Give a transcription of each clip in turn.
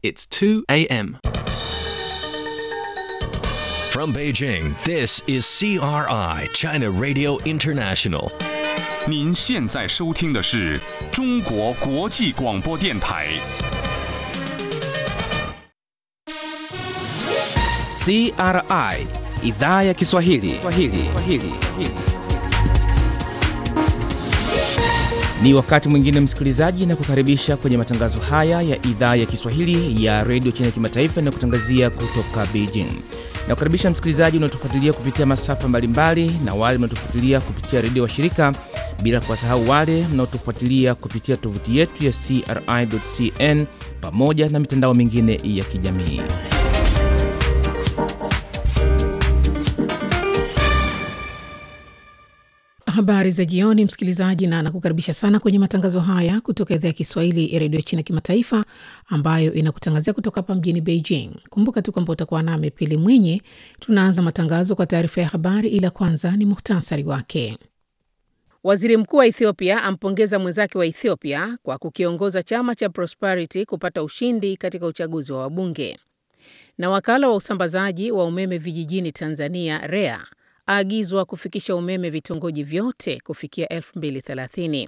It's 2 a.m. From Beijing, this is CRI, China Radio International. 您现在收听的是中国国际广播电台。 CRI idhaa ya Kiswahili. Kiswahili. Kiswahili. Ni wakati mwingine msikilizaji, na kukaribisha kwenye matangazo haya ya idhaa ya Kiswahili ya redio China Kimataifa na kutangazia kutoka Beijing. Na kukaribisha msikilizaji unaotufuatilia kupitia masafa mbalimbali na wale mnaotufuatilia kupitia redio wa shirika, bila kuwasahau wale mnaotufuatilia kupitia tovuti yetu ya CRI.cn pamoja na mitandao mingine ya kijamii. Habari za jioni, msikilizaji, na nakukaribisha sana kwenye matangazo haya kutoka idhaa ya Kiswahili ya redio China Kimataifa, ambayo inakutangazia kutoka hapa mjini Beijing. Kumbuka tu kwamba utakuwa nami Pili Mwinyi. Tunaanza matangazo kwa taarifa ya habari, ila kwanza ni muhtasari wake. Waziri mkuu wa Ethiopia ampongeza mwenzake wa Ethiopia kwa kukiongoza chama cha Prosperity kupata ushindi katika uchaguzi wa wabunge. Na wakala wa usambazaji wa umeme vijijini Tanzania REA aagizwa kufikisha umeme vitongoji vyote kufikia 2030.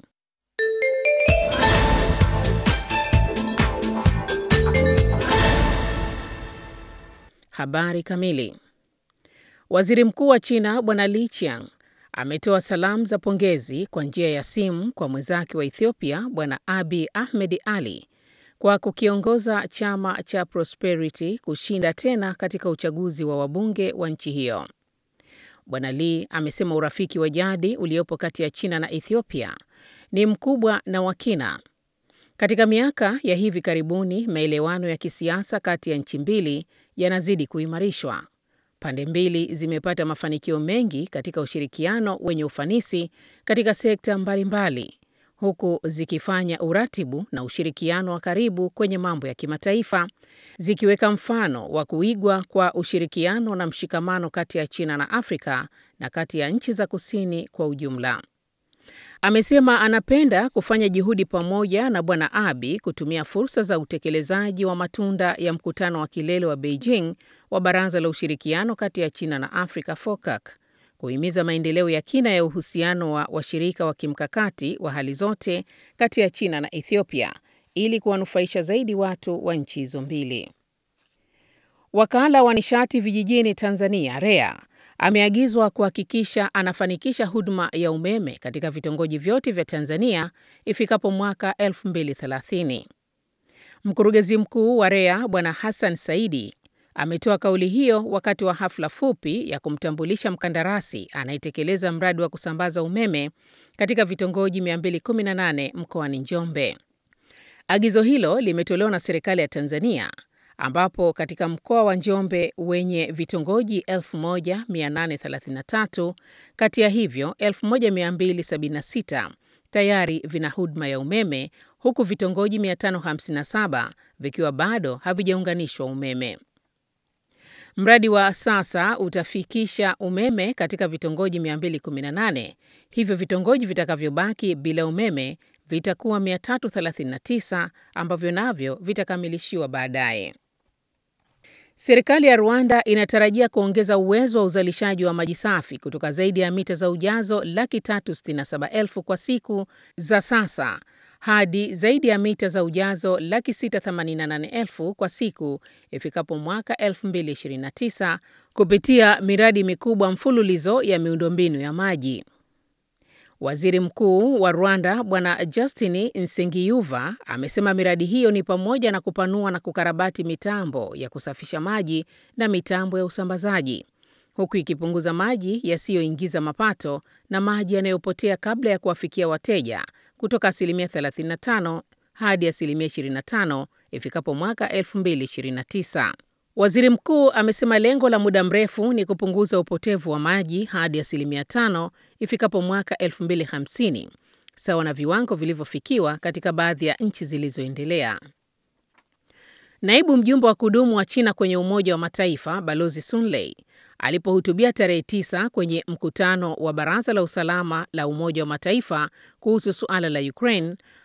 Habari kamili. Waziri Mkuu wa China Bwana Li Qiang ametoa salamu za pongezi kwa njia ya simu kwa mwenzake wa Ethiopia Bwana Abiy Ahmed Ali kwa kukiongoza chama cha Prosperity kushinda tena katika uchaguzi wa wabunge wa nchi hiyo. Bwana Lee amesema urafiki wa jadi uliopo kati ya China na Ethiopia ni mkubwa na wa kina. Katika miaka ya hivi karibuni, maelewano ya kisiasa kati ya nchi mbili yanazidi kuimarishwa. Pande mbili zimepata mafanikio mengi katika ushirikiano wenye ufanisi katika sekta mbalimbali, huku zikifanya uratibu na ushirikiano wa karibu kwenye mambo ya kimataifa, zikiweka mfano wa kuigwa kwa ushirikiano na mshikamano kati ya China na Afrika na kati ya nchi za kusini kwa ujumla. Amesema anapenda kufanya juhudi pamoja na Bwana Abiy kutumia fursa za utekelezaji wa matunda ya mkutano wa kilele wa Beijing wa Baraza la Ushirikiano kati ya China na Afrika FOCAC kuhimiza maendeleo ya kina ya uhusiano wa washirika wa kimkakati wa hali zote kati ya China na Ethiopia ili kuwanufaisha zaidi watu wa nchi hizo mbili. Wakala wa nishati vijijini Tanzania REA ameagizwa kuhakikisha anafanikisha huduma ya umeme katika vitongoji vyote vya Tanzania ifikapo mwaka 2030. Mkurugenzi mkuu wa REA Bwana Hassan Saidi ametoa kauli hiyo wakati wa hafla fupi ya kumtambulisha mkandarasi anayetekeleza mradi wa kusambaza umeme katika vitongoji 218 mkoani Njombe. Agizo hilo limetolewa na serikali ya Tanzania ambapo katika mkoa wa Njombe wenye vitongoji 1833 kati ya hivyo 1276 tayari vina huduma ya umeme huku vitongoji 557 vikiwa bado havijaunganishwa umeme. Mradi wa sasa utafikisha umeme katika vitongoji 218, hivyo vitongoji vitakavyobaki bila umeme vitakuwa 339 ambavyo navyo vitakamilishiwa baadaye. Serikali ya Rwanda inatarajia kuongeza uwezo wa uzalishaji wa maji safi kutoka zaidi ya mita za ujazo laki tatu sitini na saba elfu kwa siku za sasa hadi zaidi ya mita za ujazo laki sita themanini na nane elfu kwa siku ifikapo mwaka 2029 kupitia miradi mikubwa mfululizo ya miundombinu ya maji. Waziri Mkuu wa Rwanda Bwana Justin Nsengiyuva amesema miradi hiyo ni pamoja na kupanua na kukarabati mitambo ya kusafisha maji na mitambo ya usambazaji, huku ikipunguza maji yasiyoingiza mapato na maji yanayopotea kabla ya kuwafikia wateja kutoka asilimia 35 hadi asilimia 25 ifikapo mwaka 2029. Waziri mkuu amesema lengo la muda mrefu ni kupunguza upotevu wa maji hadi asilimia tano ifikapo mwaka 2050 sawa na viwango vilivyofikiwa katika baadhi ya nchi zilizoendelea. Naibu mjumbe wa kudumu wa China kwenye Umoja wa Mataifa Balozi Sun Lei alipohutubia tarehe tisa kwenye mkutano wa Baraza la Usalama la Umoja wa Mataifa kuhusu suala la Ukraine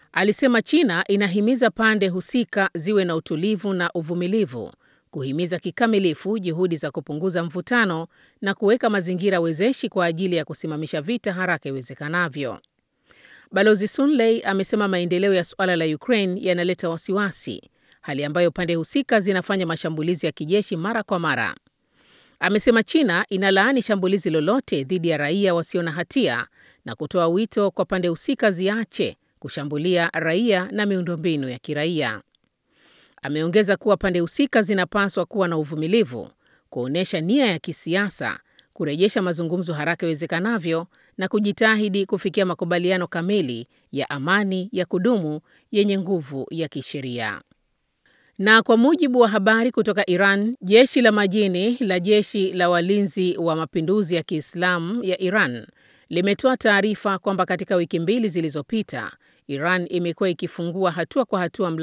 alisema China inahimiza pande husika ziwe na utulivu na uvumilivu, kuhimiza kikamilifu juhudi za kupunguza mvutano na kuweka mazingira wezeshi kwa ajili ya kusimamisha vita haraka iwezekanavyo. Balozi Sun Lei amesema maendeleo ya suala la Ukraine yanaleta wasiwasi, hali ambayo pande husika zinafanya mashambulizi ya kijeshi mara kwa mara. Amesema China inalaani shambulizi lolote dhidi ya raia wasio na hatia na kutoa wito kwa pande husika ziache kushambulia raia na miundombinu ya kiraia. Ameongeza kuwa pande husika zinapaswa kuwa na uvumilivu, kuonyesha nia ya kisiasa, kurejesha mazungumzo haraka iwezekanavyo na kujitahidi kufikia makubaliano kamili ya amani ya kudumu yenye nguvu ya kisheria. Na kwa mujibu wa habari kutoka Iran, jeshi la majini la jeshi la walinzi wa mapinduzi ya Kiislamu ya Iran limetoa taarifa kwamba katika wiki mbili zilizopita, Iran imekuwa ikifungua hatua kwa hatua